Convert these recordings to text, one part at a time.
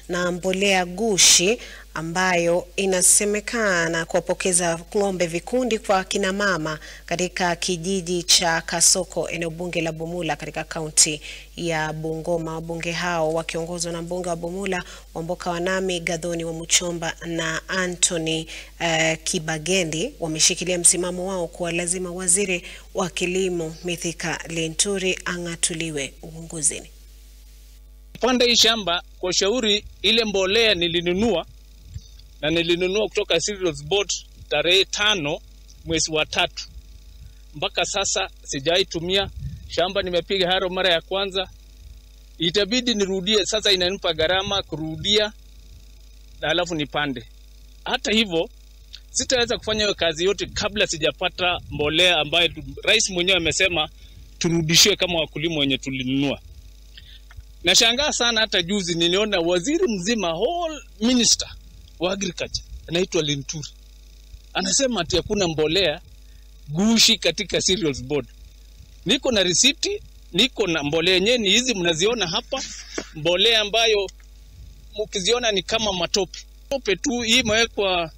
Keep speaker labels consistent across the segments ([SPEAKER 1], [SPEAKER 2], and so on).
[SPEAKER 1] na mbolea gushi ambayo inasemekana kuwapokeza ng'ombe vikundi kwa kina mama katika kijiji cha Kasoko, eneo bunge la Bumula katika kaunti ya Bungoma. Wabunge hao wakiongozwa na mbunge wa Bumula Wamboka Wanami, Gathoni wa Muchomba na Anthony uh, Kibagendi wameshikilia msimamo wao kuwa lazima waziri wa kilimo Mithika Linturi ang'atuliwe uongozini.
[SPEAKER 2] Panda hii shamba kwa shauri, ile mbolea nilinunua na nilinunua kutoka Cereals Board tarehe tano mwezi wa tatu, mpaka sasa sijaitumia. Shamba nimepiga haro mara ya kwanza, itabidi nirudie sasa, inanipa gharama kurudia na alafu nipande. Hata hivyo sitaweza kufanya hiyo kazi yote kabla sijapata mbolea ambayo rais mwenyewe amesema turudishiwe kama wakulima wenye tulinunua. Nashangaa sana, hata juzi niliona waziri mzima whole minister wa agriculture anaitwa Linturi anasema ati hakuna mbolea gushi katika Cereals Board. Niko na risiti, niko na mbolea yenyewe ni hizi mnaziona hapa, mbolea ambayo mkiziona ni kama matope tope tu. Hii imewekwa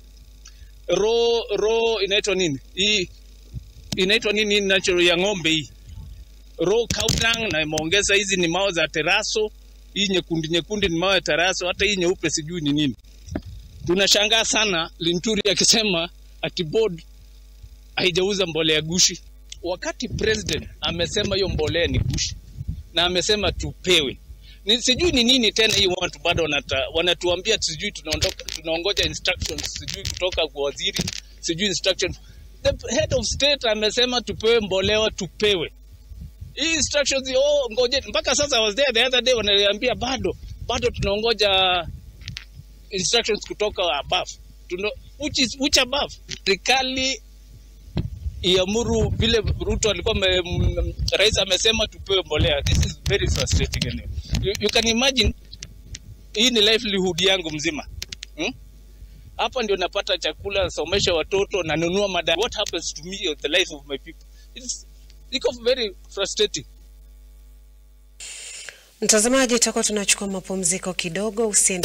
[SPEAKER 2] ro ro, inaitwa nini hii, inaitwa nini natural ya ng'ombe hii raw cow dung, na imeongeza hizi ni mao za teraso. Hii nyekundu nyekundu ni mao ya teraso, hata hii nyeupe sijui ni nini. Tunashangaa sana Linturi akisema ati board haijauza mbolea gushi, wakati president amesema hiyo mbolea ni gushi na amesema tupewe. Ni, sijui ni nini tena hii watu bado wanata, wanatuambia sijui tunaondoka tunaongoja instructions sijui kutoka kwa waziri sijui instructions. The head of state amesema tupewe mbolea, tupewe hii instructions. Oh, ngoje mpaka sasa. I was there the other day, wananiambia bado bado tunaongoja instructions kutoka above. Tuno, which is which above? Serikali iamuru vile Ruto alikuwa me, m, rais amesema tupewe mbolea. This is very frustrating anyway. You, you can imagine hii ni livelihood yangu mzima hmm? Hapa ndio napata chakula, nasomesha watoto, nanunua madawa. What happens to me or the life of my people? It's iko very frustrating.
[SPEAKER 1] Mtazamaji, tutakuwa tunachukua mapumziko kidogo, usiende